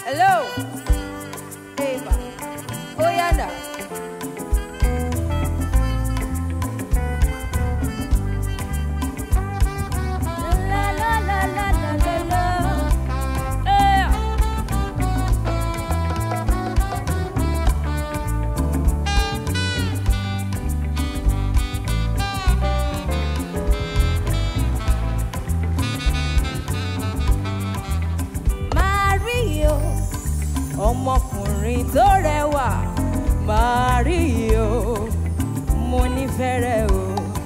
Hello. Eva. Oh, yeah, now. La, la, la, la, la, la, la. Yeah. Mario, ọmọkùnrin tó rẹwà. Mario, mo nífẹ̀ẹ́ rẹ o.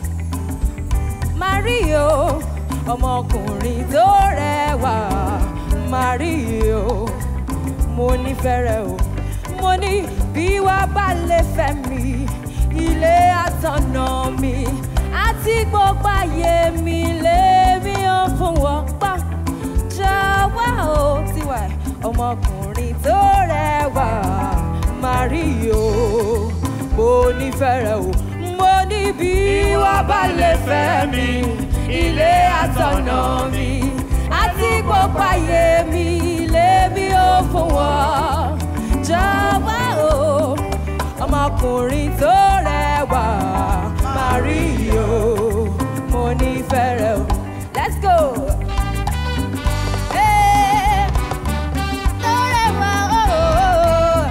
Mario, ọmọkùnrin tó rẹwà. Mario, mo nífẹ̀ẹ́ rẹ o. Mo ní bí wá bá lè fẹ́ mi, ilé àtọ̀nà mi, àti gbogbo ayé mi lèmi ò fún wọn pa jọ̀wọ́ o tiwa ọmọkùnrin tó rẹwà Mario mo nífẹ̀ẹ́ rẹ o mo ní bí wàá bá lè fẹ́ mi ilé àtọ̀nà mi àti gbogbo ayé mi lèmi ò fún wọn jọ̀wọ́ o ọmọkùnrin tó rẹwà Mario mo nífẹ̀ẹ́ rẹ o let's go. Hey, tó rẹwà, oh, oh.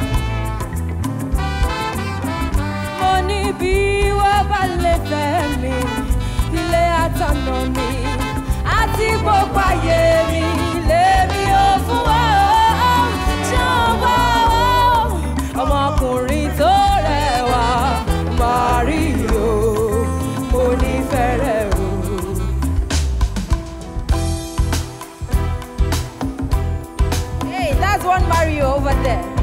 Mo ní bí wọ́n bá lè fẹ́ mi, ilé àtọ̀nà mi, àti gbogbo ayé mi, lèmi ò fún wa o. Jọ̀wọ́ o, ọmọkùnrin tó rẹwà, Mario, mo nífẹ̀ẹ́ rẹ o. Hey, that's one Mario over there.